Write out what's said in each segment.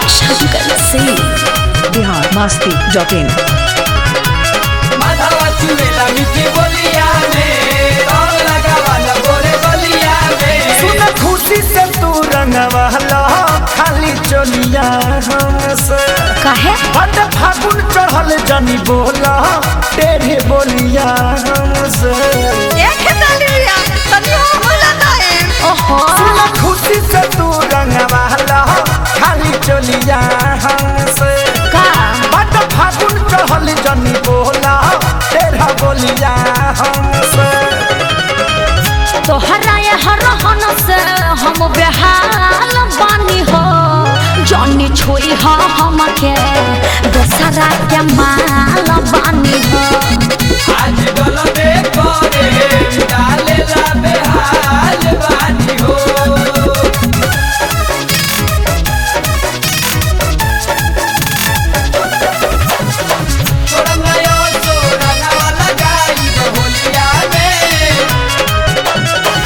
Shankar Singh Bihar Masti dot in माधवा चुड़ेला मीठी बोलिया में रंग लगावाला गोरे गलिया में सुन खुशी से तू रंगवाला खाली चलिया हमसे काहे बट फागुन चढ़ल जनी बोला तेरे बोलिया हमसे ओहो सुन खुशी से तू रंगवाला खाली चलिया हमसे का बट फागुन चढ़ल जनी बोला तेरा बोलिया हमसे तोहरा ये हरहन से हम बेहाल बानी हो जॉनी छोई हो हमके दोसरा के माल बानी हो आज गलबे करे डालेला बेहाल बानी हो तोरा नया तोरा नवा लगाई होलिया में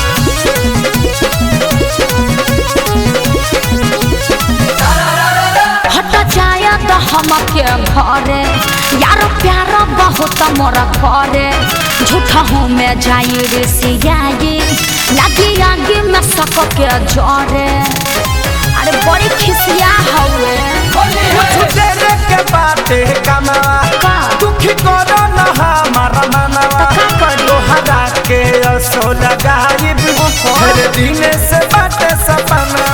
हट जाए तो हमके घरे यार प्यार बहुत मोर करे झूठा हूँ मैं जाई रे सियाई लगी आगे में सक के जरे अरे बड़ी खिसिया हवे कुछ देर के बाते कमावा का दुखी करो न हमारा मनवा तो का करी? तोहरा के असो लगाई हर दिन से बाटे सपना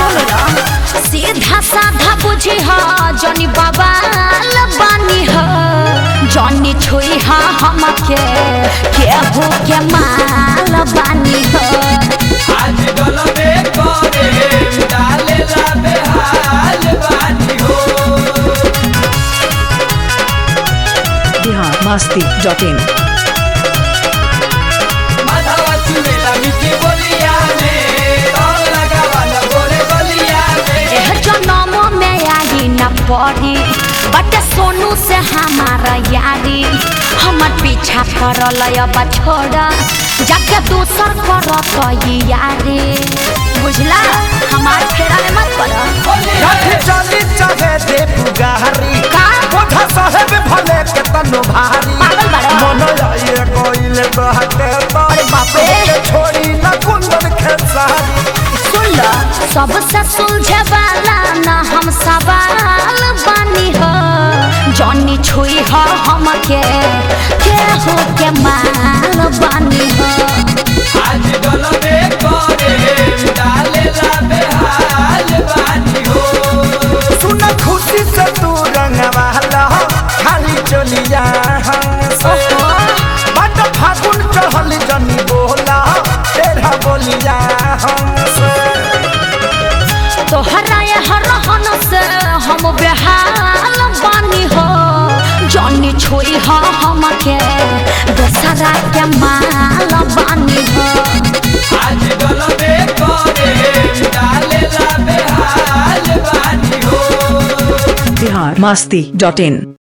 सीधा साधा बुझी हो जनी बवाल बानी हो जनी छुई हो हमके केहू के माल बानी हो आज गलबे करे डालेला बेहाल बानी हो बिहार मस्ती डॉट इन माधवा चुड़ेला मीठी बोलिया में रंग लगावाला गोरे गलिया में एह जनम में आई न पड़ी बट सोनू से हमारा यारी हमर पीछा करल अब छोड़ जाके दूसर करत यारी बुझला हमार फेरा में मत पड़ रख चली चाहे दे पुगारी का बोधा साहेब भले के तनो भारी पागल बड़ा। मन आइए कोइल बहते तो अरे बाप रे। के छोड़ी न कुंदन खेसारी सुन लो सबसे सुलझे वाला न हम सवाल बानी हो जॉनी छुई हो हमके केहू के माल बानी हो आज गलबे करे डालेला बेहाल बानी हो सुन खुशी से तू रंगवाला खाली चलिया हमसे ओहो बट फागुन चढ़ल जनी बोला तेरा बोलिया हमसे तोहरा ये हरहन से हम बेहाल बानी हो जॉनी छुई हो हमके दोसरा के माल बानी हो आज गलबे करे डालेला बेहाल बानी हो बिहार मस्ती डॉट इन